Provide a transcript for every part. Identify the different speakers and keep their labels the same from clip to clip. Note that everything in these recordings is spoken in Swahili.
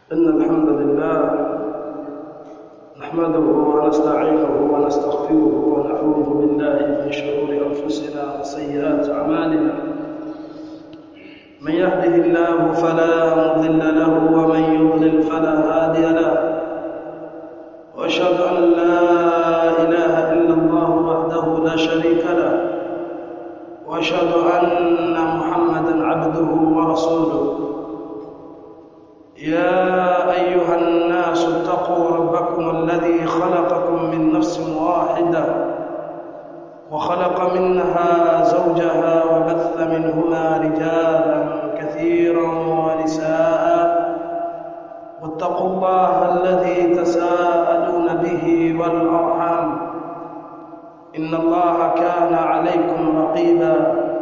Speaker 1: إن الحمد لله نحمده ونستعينه ونستغفره ونعوذ بالله من شرور أنفسنا وسيئات أعمالنا من يهده الله فلا مضل له ومن يضلل فلا هادي له وأشهد أن لا إله إلا الله وحده لا شريك له وأشهد أن محمدا عبده ورسوله يا أيها الناس اتقوا ربكم الذي خلقكم من نفس واحدة وخلق منها زوجها وبث منهما رجالا كثيرا ونساء واتقوا الله الذي تساءلون به والأرحام إن الله كان عليكم رقيبا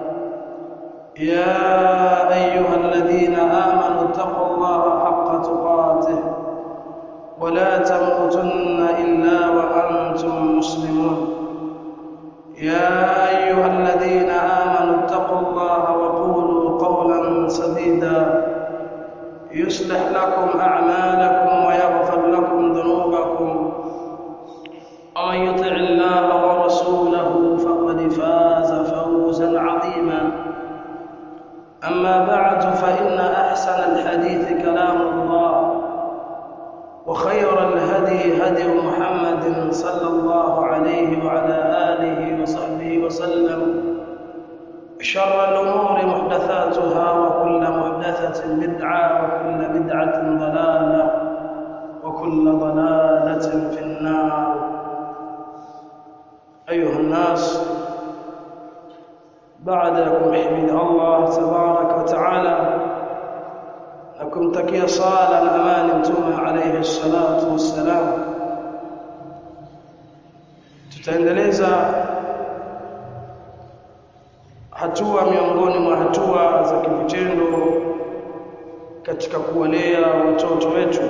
Speaker 1: يا أيها الذين آمنوا اتقوا الله حق تقاته ولا تموتن إلا وأنتم مسلمون يا أيها الذين آمنوا اتقوا الله وقولوا قولا سديدا يصلح لكم أعمالكم ويغفر لكم ذنوبكم ومن يطع الله ورسوله فقد فاز فوزا عظيما أما بعد فإن أحسن الحديث كلام الله وخير الهدي هدي محمد صلى الله عليه وعلى آله وصحبه وسلم شر الأمور محدثاتها وكل محدثة بدعة وكل بدعة ضلالة وكل ضلالة في النار أيها الناس بعدكم حمد الله تبارك وتعالى لكم تكي صالة الأمان متومة عليه الصلاة والسلام tutaendeleza hatua miongoni mwa hatua za kivitendo katika kuwalea watoto wetu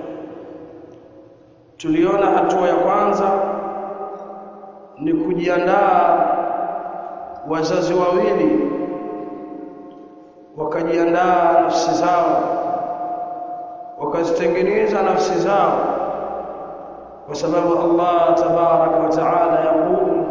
Speaker 1: tuliona hatua ya kwanza ni kujiandaa wazazi wawili wakajiandaa nafsi zao wakazitengeneza nafsi zao kwa sababu Allah tabaraka wa taala yaqul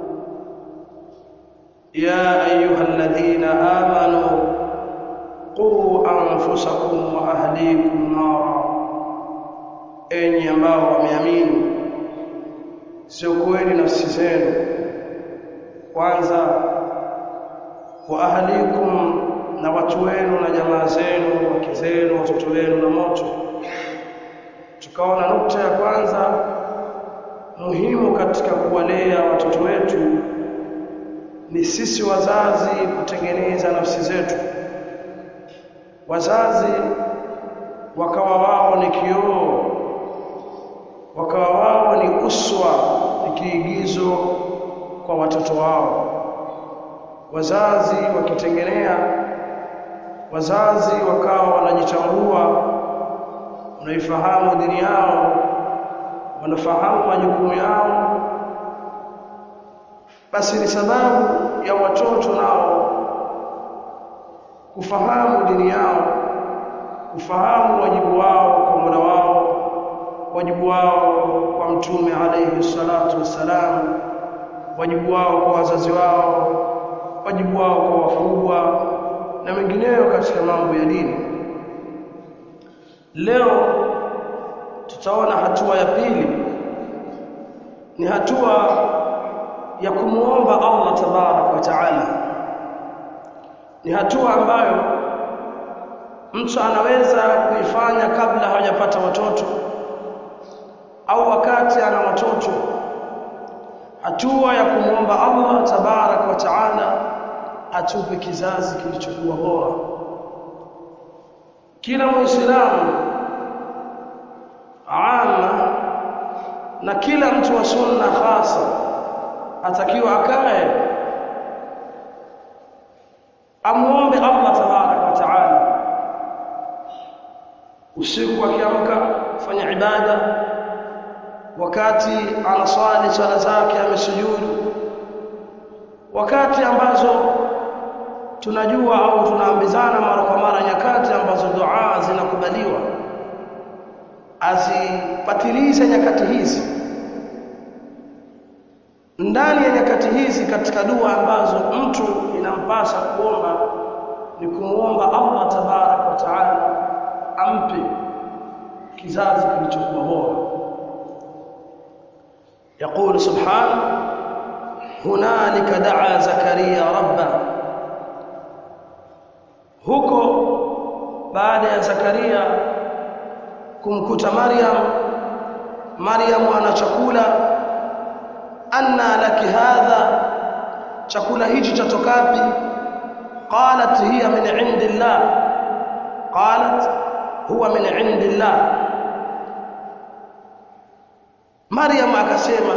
Speaker 1: ya ayyuhalladhina amanu qu anfusakum wa ahlikum nara enyi ambao wameamini siokoeni nafsi zenu kwanza wa ahlikum na watu wenu na jamaa zenu wake zenu watoto wenu na moto tukaona nukta ya kwanza muhimu katika kuwalea watoto wetu ni sisi wazazi kutengeneza nafsi zetu wazazi wakawa wao ni kioo wakawa wao ni uswa ni kiigizo kwa watoto wao wazazi wakitengenea wazazi wakawa wanajitambua wanaifahamu dini yao wanafahamu majukumu yao basi ni sababu ya watoto nao kufahamu dini yao kufahamu wajibu wao kwa Mola wao wajibu wao kwa mtume alayhi salatu wassalam wajibu wao kwa wazazi wao wajibu wao kwa wakubwa na mengineyo katika mambo ya dini leo tutaona hatua ya pili ni hatua ya kumuomba Allah tabarak wa taala ni hatua ambayo mtu anaweza kuifanya kabla hajapata watoto au wakati ana watoto hatua ya kumwomba Allah tabarak wa taala atupe kizazi kilichokuwa bora kila muislamu ama na kila mtu wa sunna hasa atakiwa akae amuombe Allah tabarak wa taala usiku akiamka fanya ibada wakati anaswali swala zake amesujudu wakati ambazo tunajua au tunaambizana mara kwa mara nyakati ambazo dua zinakubaliwa azipatilize nyakati hizi ndani ya nyakati hizi katika dua ambazo mtu inampasa kuomba ni kumuomba Allah tabarak wa taala ampe kizazi kilichokuwa bora يقول سبحانه هنالك دعا زكريا ربه huko baada ya Zakaria kumkuta Maryam Maryam ana chakula anna laki hadha chakula hichi chatokapi qalat hiya min indillah qalat huwa min indillah Maryam akasema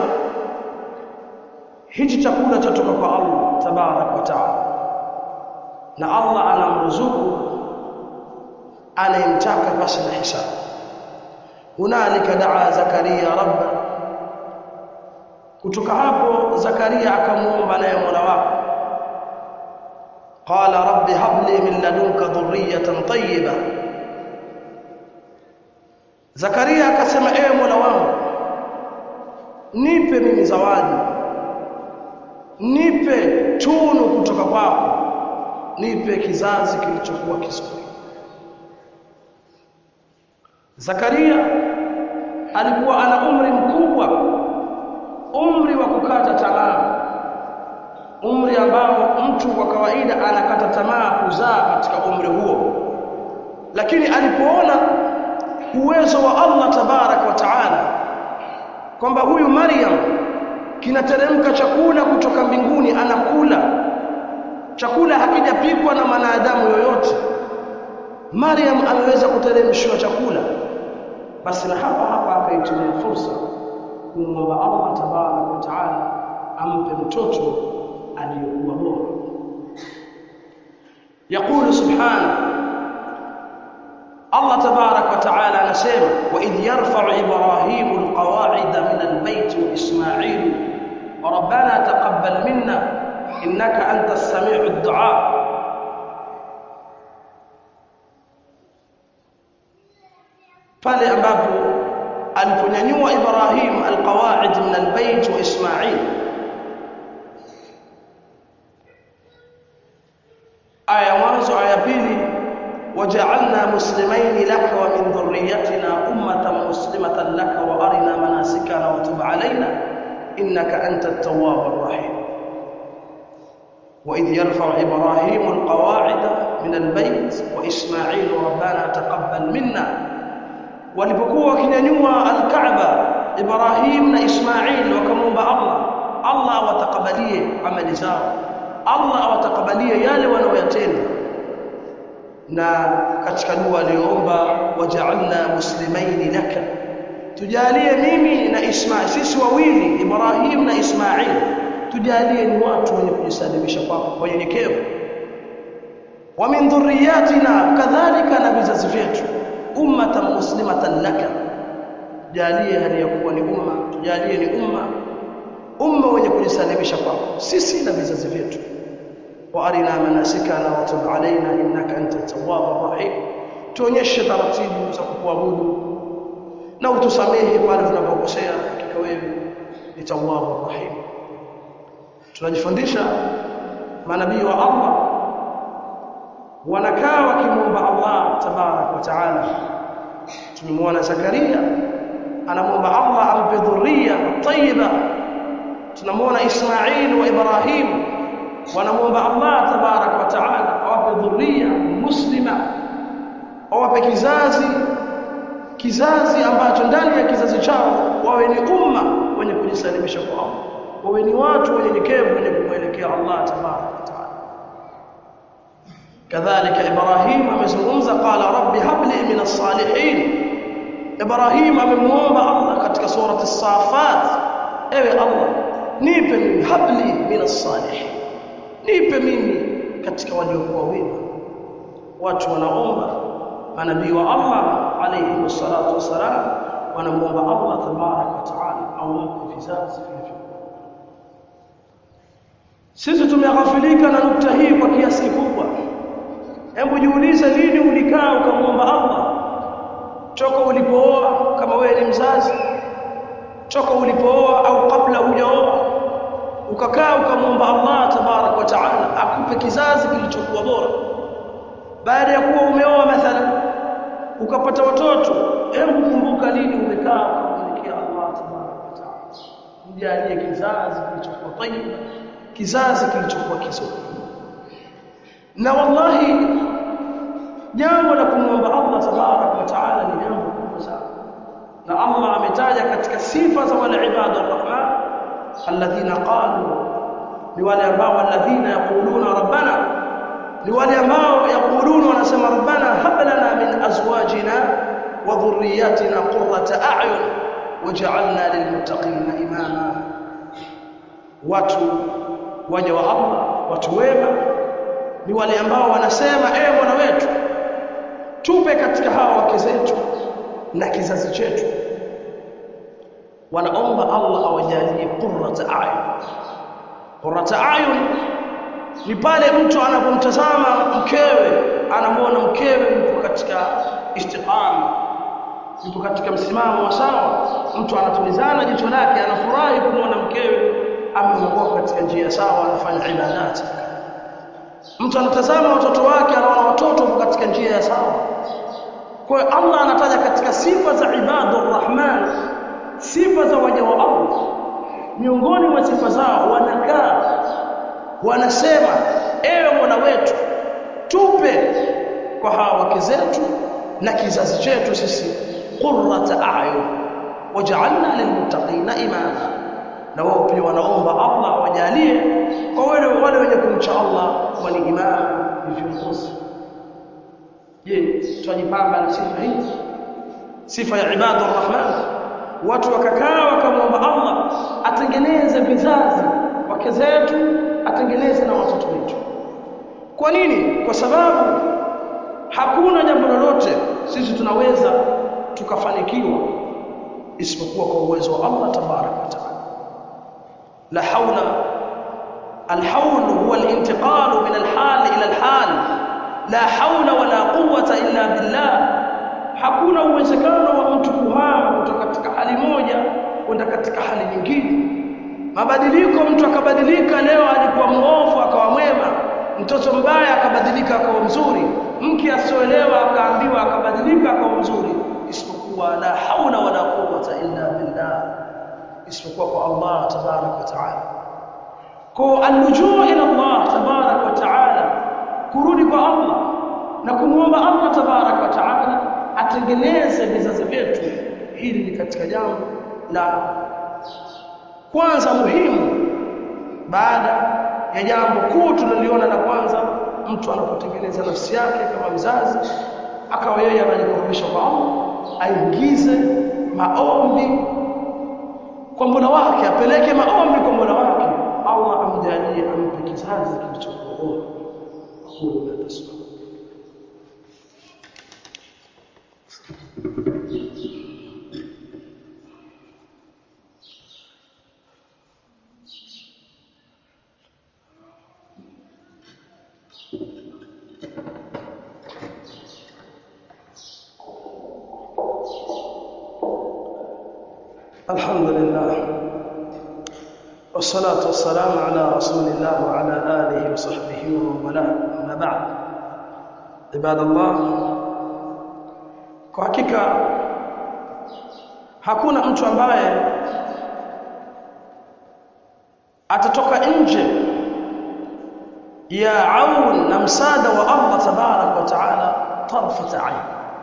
Speaker 1: hichi chakula chatoka kwa Allah tabarak wa taala na Allah anamruzuku anayemtaka basi na hisabu hunalika daa zakaria rabba kutoka hapo zakaria akamuomba naye mola wake qala rabbi habli min ladunka dhurriyatan tayyiba zakaria akasema ewe mola wangu nipe mimi zawadi nipe tunu kutoka kwako nipe kizazi kilichokuwa kizuri Zakaria alikuwa ana umri mkubwa umri wa kukata tamaa umri ambao mtu kwa kawaida anakata tamaa kuzaa katika umri huo lakini alipoona uwezo wa Allah tabarak wa taala kwamba huyu Maryam kinateremka chakula kutoka mbinguni anakula chakula hakijapikwa na mwanadamu yoyote Maryam ameweza kuteremshiwa chakula basi na hapa hapa akaitumia fursa kumwomba Allah tabarak wa taala ampe mtoto aliyekuwa bora يقول سبحانه الله تبارك وتعالى anasema وإذ يرفع إبراهيم القواعد من البيت وإسماعيل ربنا تقبل منا إنك أنت السميع الدعاء pale ambapo aliponyanyua Ibrahim alqawaid min albayt wa Ismail aya mwanzo aya pili waja'alna muslimain laka wa min dhurriyyatina ummatan muslimatan laka wa arina manasikana wa tub alaina innaka antat tawwabur rahim وإذ يرفع إبراهيم القواعد من البيت وإسماعيل ربنا تقبل منا walipokuwa wakinyanyua al-Kaaba Ibrahim na Ismail wakamwomba Allah Allah awatakabalie amali zao Allah awatakabalie yale wanaoyatenda na katika dua aliyoomba waja'alna muslimaini laka tujalie mimi na Ismail sisi wawili Ibrahim na Ismail tujalie ni watu wenye kujisalimisha kwako wanyenyekevu wa min dhurriyatina kadhalika na vizazi vyetu ummatan muslimatan laka jalie hali ya kuwa ni umma tujalie ni umma umma wenye kujisalimisha kwako sisi na vizazi vyetu wa arina manasikana wa tub alaina innaka anta tawwabur rahim tuonyeshe taratibu za kukuabudu na utusamehe pale tunapokosea hakika wewe ni tawwabur rahim tunajifundisha manabii wa Allah wanakaa wakimwomba Allah tabarak wa taala tumemwona Zakaria anamwomba Allah ampe dhurriya tayyiba tunamwona Ismail wa Ibrahim wanamwomba Allah tabarak wa taala awape dhurriya muslima awape kizazi kizazi ambacho ndani ya kizazi chao wawe ni umma wenye kujisalimisha kwa Allah wawe ni watu wenyenyekevu wenye kumwelekea Allah tabarak wa taala kadhalika Ibrahim amezungumza qala rabbi habli min as-salihin Ibrahim amemwomba Allah katika surati as-safat ewe Allah nipe mimi habli min as-salihin nipe mimi katika waliokuwa wema watu wanaomba manabii wa Allah alayhi wassalatu wassalam wanamuomba Allah tabarak wa taala awape vizazi vilivyokuwa sisi tumeghafilika na nukta hii kwa kiasi kikubwa hebu jiulize lini ulikaa ukamwomba Allah toka ulipooa wewe ni mzazi toka ulipooa au kabla hujaoa ukakaa ukamwomba Allah tabarak wa taala akupe kizazi kilichokuwa bora baada ya kuwa umeoa mathalan ukapata watoto hebu kumbuka lini umekaa ukamwelekea Allah tabarak wa taala mjalie kizazi kilichokuwa tayyiba kizazi kilichokuwa kizuri na wallahi jambo la kumwomba Allah tabarak wa taala ni jambo kubwa sana na Allah ametaja katika sifa za wale ibadu arrahman alladhina qalu ni wale ambao walladhina yaquluna rabbana ni wale ambao yaquluna wanasema rabbana hab lana min azwajina wa dhurriyyatina qurrata a'yun waj'alna lilmuttaqina imama watu waja wa Allah watu wema ni wale ambao wanasema ewe Bwana wetu tupe katika hawa wake zetu na kizazi chetu wanaomba Allah awajalie qurrata ayun qurrata ayun ni pale mtu anapomtazama mkewe anamwona mkewe yupo katika istiqama yupo katika msimamo wa sawa mtu anatulizana jicho lake anafurahi kumwona mkewe ameongoka katika njia sawa anafanya ibadati mtu anatazama watoto wake anaona watoto wapo katika njia ya sawa kwa hiyo Allah anataja katika sifa za ibadur rahman sifa za waja wa Allah miongoni mwa sifa zao wanakaa wanasema ewe Mola wetu tupe kwa hawa wake zetu na kizazi chetu sisi qurrata a'yun waj'alna lilmuttaqina imama na wao pia wanaomba Allah awajalie kwa wale wale wenye kumcha Allah kuwa ni imama ni viongozi je tunajipamba na sifa hii sifa ya ibadur rahman watu wakakaa wakamwomba Allah atengeneze vizazi wake zetu atengeneze na watoto wetu kwa nini kwa sababu hakuna jambo lolote sisi tunaweza tukafanikiwa isipokuwa kwa uwezo wa Allah tabarak wa taala la haula الحول هو الانتقال من الحال إلى الحال لا حول ولا قوة إلا بالله hakuna uwezekano wa mtu kuhama kutoka katika hali moja kwenda katika hali nyingine mabadiliko mtu akabadilika leo alikuwa muovu akawa mwema mtoto mbaya akabadilika akawa mzuri mke asioelewa akaambiwa akabadilika akawa mzuri isipokuwa la haula wala quwwata illa billah isipokuwa kwa Allah tabarak wa taala kwa alujuu ila Allah tabarak wa taala kurudi kwa Allah na kumwomba Allah tabarak wa taala atengeneze vizazi vyetu hili ni katika jambo la kwanza muhimu baada ya jambo kuu tuliliona la kwanza mtu anapotengeneza nafsi yake kama mzazi akawa yeye anajikurubisha kwa Allah aingize maombi kwa Mola wake apeleke maombi kwa Mola wake Allah amjalie ampe kizazi kilichokuwa bora aqulu la tasma الحمد لله والصلاة والسلام على رسول الله وعلى آله وصحبه ومن والاه أما بعد عباد الله kwa hakika hakuna mtu ambaye atatoka nje ya aun na msaada wa Allah tabarak wa taala tarfat ain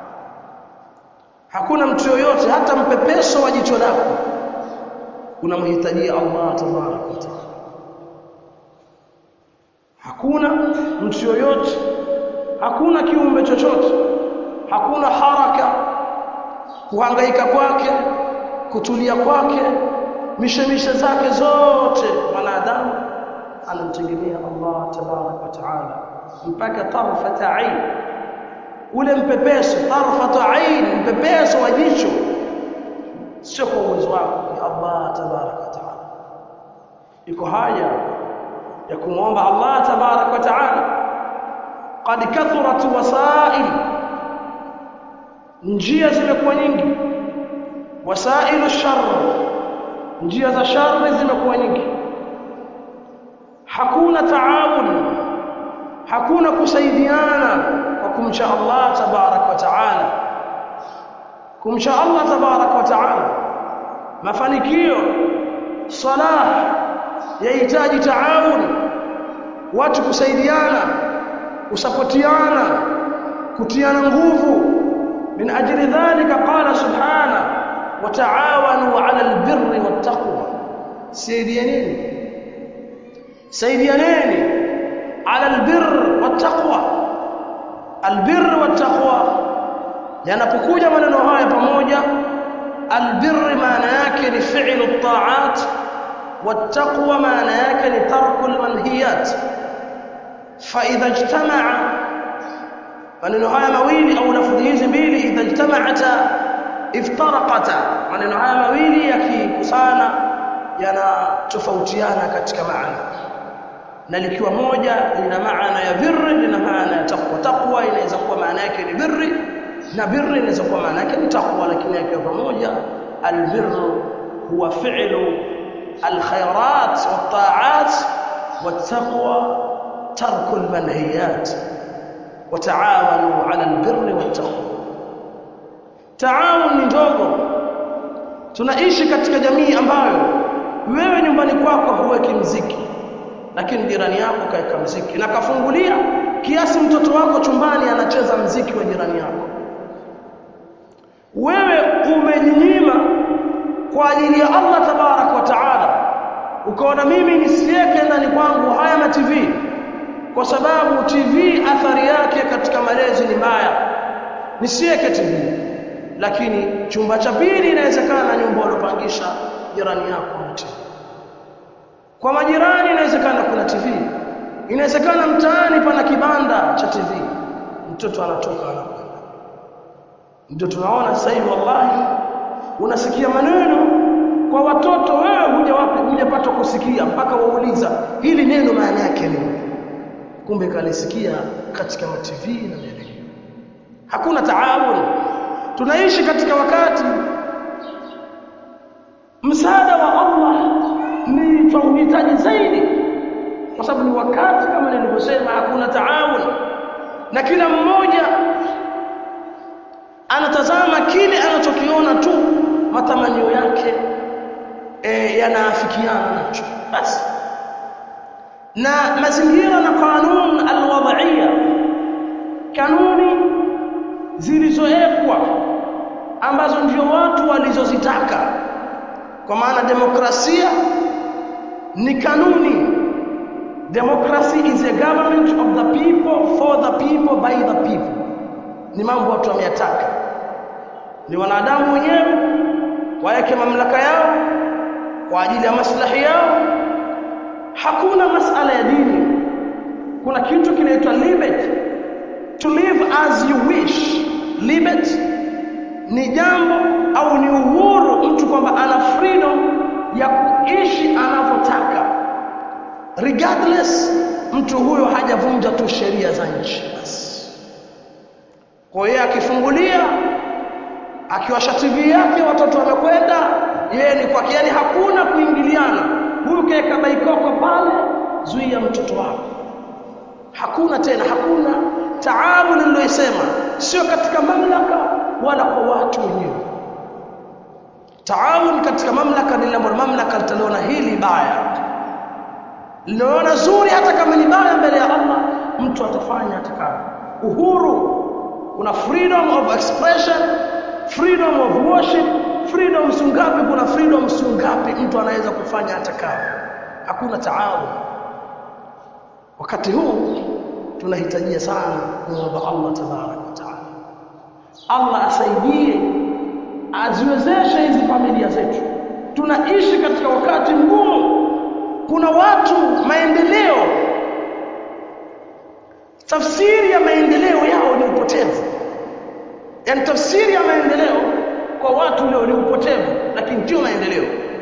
Speaker 1: hakuna mtu yoyote hata mpepeso wa jicho lako unamhitajia Allah tabarak wa taala hakuna mtu yoyote hakuna kiumbe chochote hakuna haraka kuhangaika kwake kutulia kwake mishemishe zake zote mwanadamu anamtegemea Allah tabarak wa taala mpaka tarfata ain ule mpepeso tarfata ain mpepeso wa jicho sio kwa uwezo wako ni Allah tabarak wa taala iko haja ya kumwomba Allah tabarak wa taala qad kathurat wasail njia zimekuwa nyingi wasailu shar njia za shari zimekuwa nyingi hakuna taawun hakuna kusaidiana kwa kumcha Allah tabarak wa taala kumcha Allah tabarak wa taala mafanikio salah yahitaji taawun watu kusaidiana kusapotiana kutiana nguvu min ajli dhalika qala subhana wa taawanu ala albirri wattaqwa saidianeni saidianeni ala albirr wattaqwa albirr wattaqwa yanapokuja maneno haya pamoja albirr maana yake ni fi'lu at-ta'at wattaqwa maana yake ni tarku almanhiyat fa idha ijtama'a maneno haya mawili au lafdhi hizi mbili idha ijtama'ata iftaraqata maneno haya mawili yakikusana yanatofautiana katika maana na likiwa moja lina maana ya birri lina maana ya taqwa taqwa inaweza kuwa maana yake ni birri na birri inaweza kuwa maana yake ni taqwa lakini yakiwa pamoja albirru huwa fi'lu alkhairat watta'at wattaqwa tarku almanhiyat وتعاونوا على البر والتقوى taawun ni ndogo tunaishi katika jamii ambayo wewe nyumbani kwako huweki mziki lakini jirani yako kaeka mziki na kafungulia kiasi mtoto wako chumbani anacheza mziki wa jirani yako wewe umejinyima kwa ajili ya Allah tabarak wa taala ukaona mimi nisiweke ndani kwangu haya ma TV kwa sababu TV athari yake katika malezi ni mbaya nisiweke TV lakini chumba cha pili inawezekana nyumba ulopangisha jirani yako na TV kwa majirani inawezekana kuna TV inawezekana mtaani pana kibanda cha TV mtoto anatoka anakwenda ndio tunaona sasa hivi wallahi unasikia maneno kwa watoto wewe hujawapi hujapata kusikia mpaka wauliza hili neno maana yake nini kumbe kalisikia katika TV na redio hakuna taawun tunaishi katika wakati msaada wa Allah ni tunahitaji zaidi kwa sababu ni wakati kama nilivyosema hakuna taawun na kila mmoja anatazama kile anachokiona tu matamanio yake e, yanaafikiana nacho basi na mazingira na kanun alwadhiya kanuni zilizowekwa ambazo ndio watu walizozitaka kwa maana demokrasia ni kanuni democracy is a government of the people for the people by the people ni mambo watu wameyataka ni wanadamu wenyewe waweke mamlaka yao kwa ajili ya maslahi yao hakuna masala ya dini kuna kitu kinaitwa liberty to live as you wish liberty ni jambo au ni uhuru mtu kwamba ana freedom ya kuishi anavyotaka regardless mtu huyo hajavunja tu sheria za nchi basi kwa hiyo akifungulia akiwasha TV yake watoto wamekwenda yeye ni kwa yani hakuna kuingiliana huyu kaeka baikoko pale zuia mtoto wako hakuna tena hakuna taawun niliyosema sio katika mamlaka wala kwa watu wenyewe taawun katika mamlaka ni jambo mamlaka litaliona hili baya linaona zuri hata kama ni baya mbele ya Allah mtu atafanya atakavyo uhuru kuna freedom of expression freedom of worship freedom sungapi kuna freedom sungapi mtu anaweza kufanya atakavyo hakuna taawun wakati huu tunahitajia sana kuomba Allah tabarak wa taala Allah asaidie aziwezeshe hizi familia zetu tunaishi katika wakati mgumu kuna watu maendeleo tafsiri ya maendeleo yao ni upotevu yani tafsiri ya maendeleo kwa watu leo ni upotevu lakini ndio maendeleo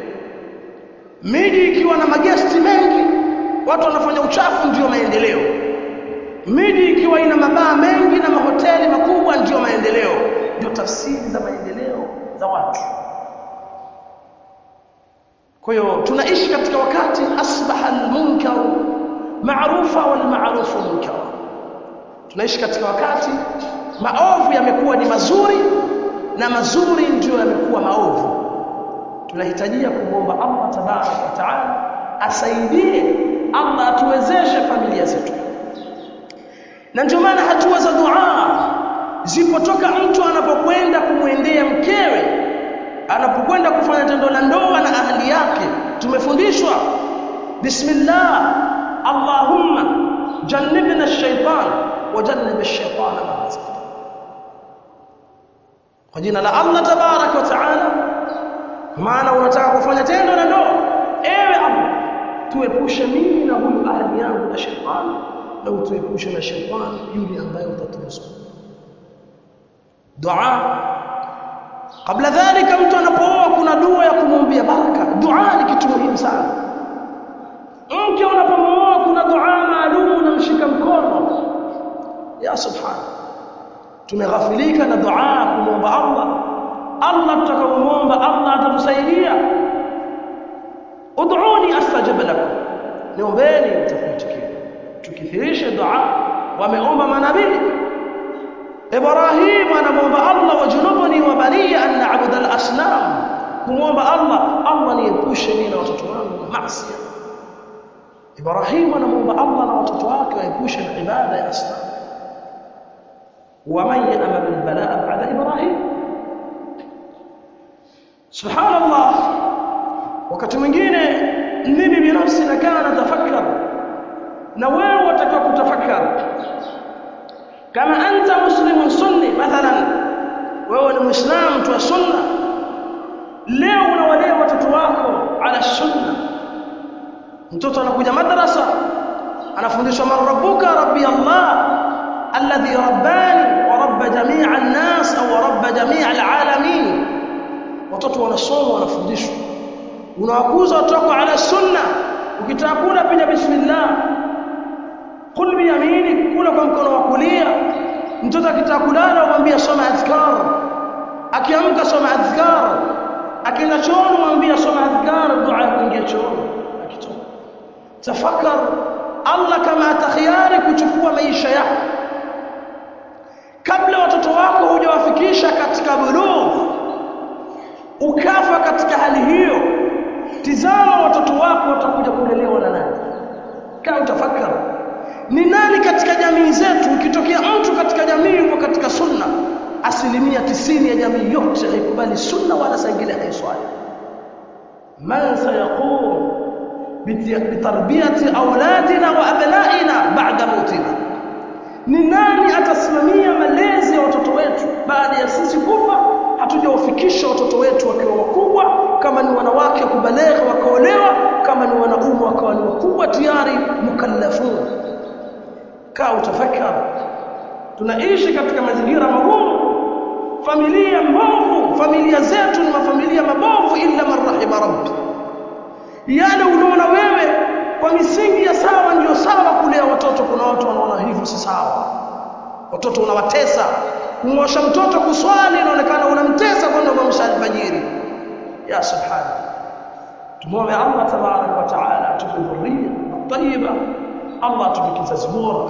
Speaker 1: miji ikiwa na magesti mengi watu wanafanya uchafu ndio maendeleo miji ikiwa ina mabaa mengi na mahoteli makubwa ndio maendeleo ndio tafsiri za maendeleo za watu kwa hiyo tunaishi katika wakati asbaha almunkar maarufa wal maarufu munkar tunaishi katika wakati maovu yamekuwa ni mazuri na mazuri ndiyo yamekuwa maovu tunahitajia kumwomba Allah tabaraka wa taala asaidie Allah atuwezeshe familia zetu na ndio maana hatua za dua zipotoka mtu anapokwenda kumwendea mkewe anapokwenda kufanya tendo la ndoa na ahli yake tumefundishwa bismillah allahumma jannibna ash-shaytan wa jannib ash-shaytana ma razaqtana kwa jina la Allah tabarak wa taala maana unataka kufanya tendo la ndoa ewe Allah tuepushe mimi na huyu ahli yangu na shetani na utuepushe na shetani yule ambaye utaturuzuku dua kabla dhalika mtu anapooa kuna dua ya kumwombea baraka dua ni kitu muhimu sana mke unapomooa kuna dua maalum unamshika mkono ya subhana tumeghafilika na dua kumwomba Allah Allah tutakaomwomba Allah atatusaidia ud'uni astajib lakum niombeni nitakuitikia tukithirishe dua wameomba manabii Ibrahim anamwomba Allah wajunubni wa baniya an na'budu al-asnam kumwomba Allah Allah niepushe mimi na watoto wangu na maasi Ibrahim anamwomba Allah na watoto wake waepushe na ibada ya asnam ومن يأمن البلاء بعد إبراهيم subhanallah wakati mwingine mimi binafsi nakaa natafakar na wewe watakiwa kutafakar kama anta muslimun sunni mathalan wewe ni muislamu tu wa sunna leo unawalea watoto wako ala sunna mtoto anakuja madrasa anafundishwa man rabbuka rabbi allah alladhi rabbani wa rabba jami'a an-nas au rabba jami'a al-alamin watoto wanasoma wanafundishwa unawakuza watoto ala sunna ukitaka kula piga bismillah kul bi yaminik kula kwa mkono wa kulia mtoto akitaka kulala umwambia soma adhkar akiamka soma adhkar akienda chooni umwambia soma adhkar dua ya kuingia chooni akitoka tafakar Allah kama atakhiari kuchukua maisha yako kabla watoto wako hujawafikisha katika bulugh ukafa katika hali hiyo tizama watoto wako watakuja kulelewa na nani kama utafakari ni nani katika jamii zetu ukitokea mtu katika jamii yuko katika sunna asilimia tisini ya jamii yote haikubali sunna wala saingine haiswali man sayaqum bitarbiyati auladina wa abnaina ba'da mautina ni nani atasimamia malezi ya watoto wetu baada ya sisi kufa hatujawafikisha watoto wetu wakiwa wakubwa kama ni wanawake kubalegha wakaolewa kama ni wanaume wakawa ni wakubwa tayari mukallafun kaa utafakari tunaishi katika mazingira magumu familia mbovu familia zetu ni mafamilia mabovu illa man rahima rabbi yale unaona wewe kwa misingi ya sawa ndio sawa kulea watoto kuna watu wanaona hivyo si sawa watoto unawatesa kumwosha mtoto kuswali inaonekana unamtesa kwenda kumsha alfajiri ya subhana tumwombe Allah tabarak wa taala atupe dhurriya tayyiba Allah atupe kizazi bora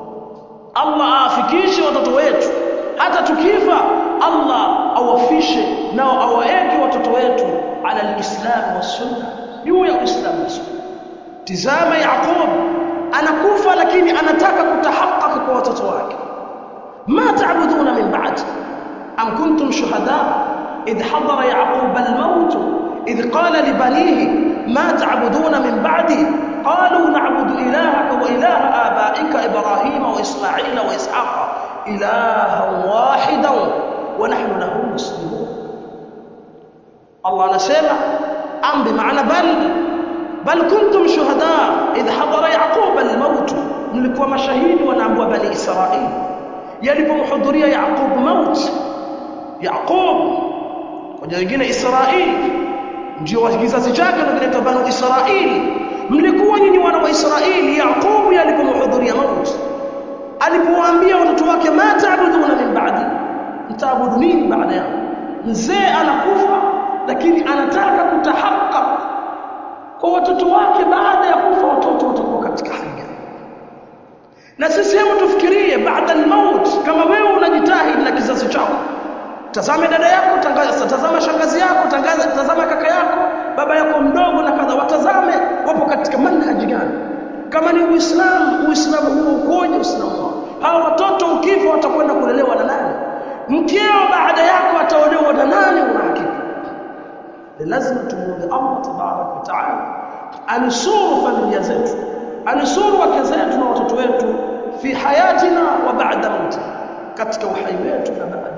Speaker 1: Allah afikishe watoto wetu hata tukifa Allah awafishe nao awaeke watoto wetu ala alislam wa sunna juu ya uislamu na sunna tizama Yaqub anakufa lakini anataka kutahakaka kwa watoto wake ما تعبدون من بعد أم كنتم شهداء إذ حضر يعقوب الموت إذ قال لبنيه ما تعبدون من بعدي قالوا نعبد إلهك وإله آبائك إبراهيم وإسماعيل وإسحاق إلها واحدا ونحن له مسلمون الله نسمع أم بمعنى بل بل كنتم شهداء إذ حضر يعقوب الموت ملكوا مشاهيد ونعبوا بني إسرائيل yalipomhudhuria Yaqub maut Yaqub kwa jina Israeli ndio wa kizazi chake ndio kinaitwa Banu Israeli mlikuwa nyinyi wana wa Israeli Yaqub alipomhudhuria maut alipowaambia watoto wake ma taabuduna min ba'di mtaabudu nini baada yangu mzee anakufa lakini anataka kutahaqqaq kwa watoto wake baada ya kufa watoto watakuwa katika hali gani na sisi hebu tufikirie baada al-maut kama wewe unajitahidi na kizazi chako tazame dada yako tangaza tazama shangazi yako tangaza tazama kaka yako baba yako mdogo na kadha watazame wapo katika manhaji gani kama ni uislamu uislamu huo ukoje uislamu wao hawa watoto ukifa watakwenda kulelewa na nani mkeo baada yako ataolewa na nani una hakika lazima tumuombe Allah tabarak wa taala anusuru familia zetu anusuru wake zetu na watoto wetu fi hayatina wa ba'da mauti katika uhai wetu na baada